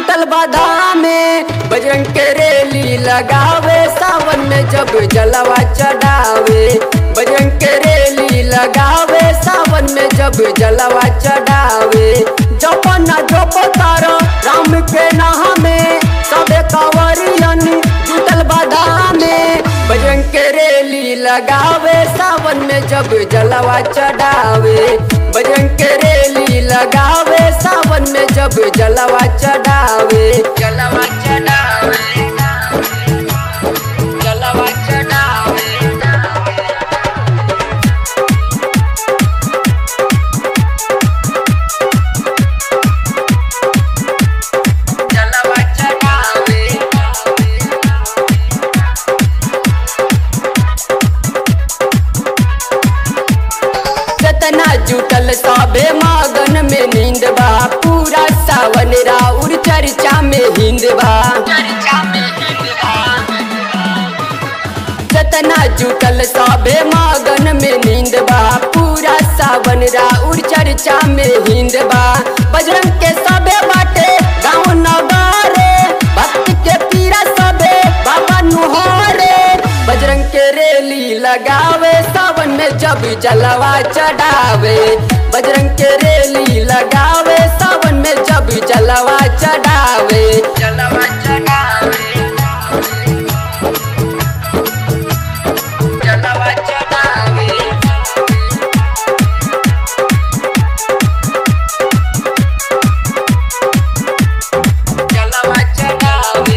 जुटल बाधा में बजरंग के रेली लगावे सावन में जब जलवा चढ़ावे बजरंग के रेली लगावे सावन में जब जलवा चढ़ावे जप न जप तारो राम के नाम में सबे कांवरियन जुटल बाधा में बजरंग के रेली लगावे सावन में जब जलवा चढ़ावे बजरंग के रेली लगावे सावन में जब जलवा चढ़ावे जलवा चढ़ावे जलवा चढ़ावे जलवा चढ़ावे जतना जुटल सबे मगन में नींद बा पूरा सावन राउर चर्चा में हिंद बा जतना जुटल सबे मगन में नींद बा पूरा सावन राउर चर्चा में हिंद बा बजरंग के सबे बाटे गाँव नगारे भक्त के पीरा सबे बाबा नुहारे बजरंग के रेली लगावे सावन में जब जलवा चढ़ावे बजरंग के रेली लगावे सावन में जब जलवा चढ़ावे जलवा चढ़ावे जलवा चढ़ावे जलवा चढ़ावे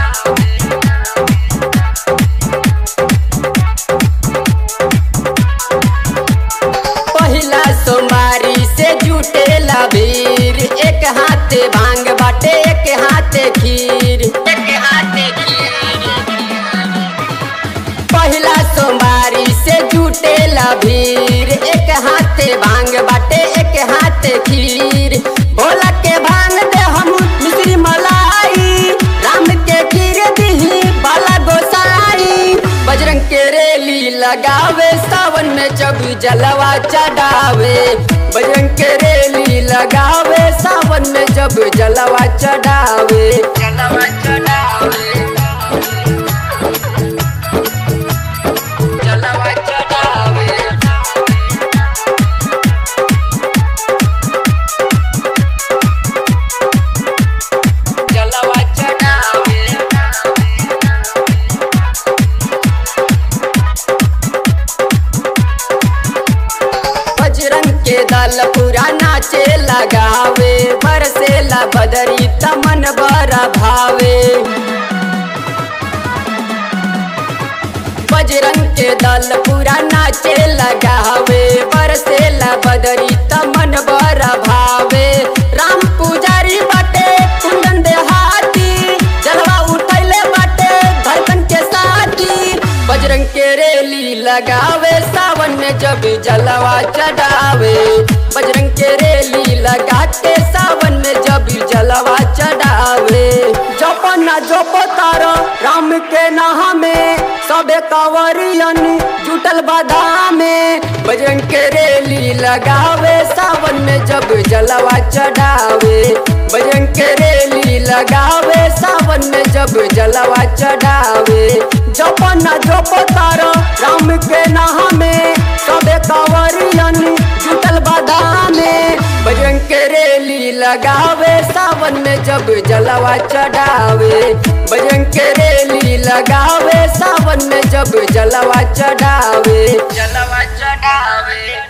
पहिला सोमारी से जुटेला भीड़ एक हाथे भांग बाटे एक हाथे खीर एक हाथे खीर पहिला सोमारी से जुटेला भीड़ एक हाथे भांग बाटे एक हाथे खीर भोला के भांग दे हम मिश्री मलाई राम के खीर दिही बाला गोसाई बजरंग के रेली लगावे सावन में जब जलवा चढ़ावे बजरंग के रेली लगावे सावन में जब जलवा चढ़ावे जलवा चढ़ावे जलवा चढ़ावे जलवा चढ़ावे बजरंग के दल पूरा नाचे लगावे बरसेला बदरी तमन बरा भावे बजरंग के दल पूरा नाचे लगावे बरसेला बदरी तमन बरा भावे राम पुजारी बाटे कुंदन देहाती जलवा उठैले बाटे धड़कन के साथी बजरंग के रेली लगावे सावन में जब जलवा चढ़ावे बजरंग के रेली लगा के सावन में जब जलवा चढ़ावे जप न जप तारो राम के नाम में सबे कांवरियन जुटल बाधा में बजरंग के रेली लगावे सावन में जब जलवा चढ़ावे बजरंग के रेली लगावे सावन में जब जलवा चढ़ावे जप न जप तारो राम के नाम में सबे कांवरियन जुटल बाधा में बजरंग के रेली लगावे सावन में जब जलवा चढ़ावे बजरंग के रेली लगावे सावन में जब जलवा चढ़ावे जलवा चढ़ावे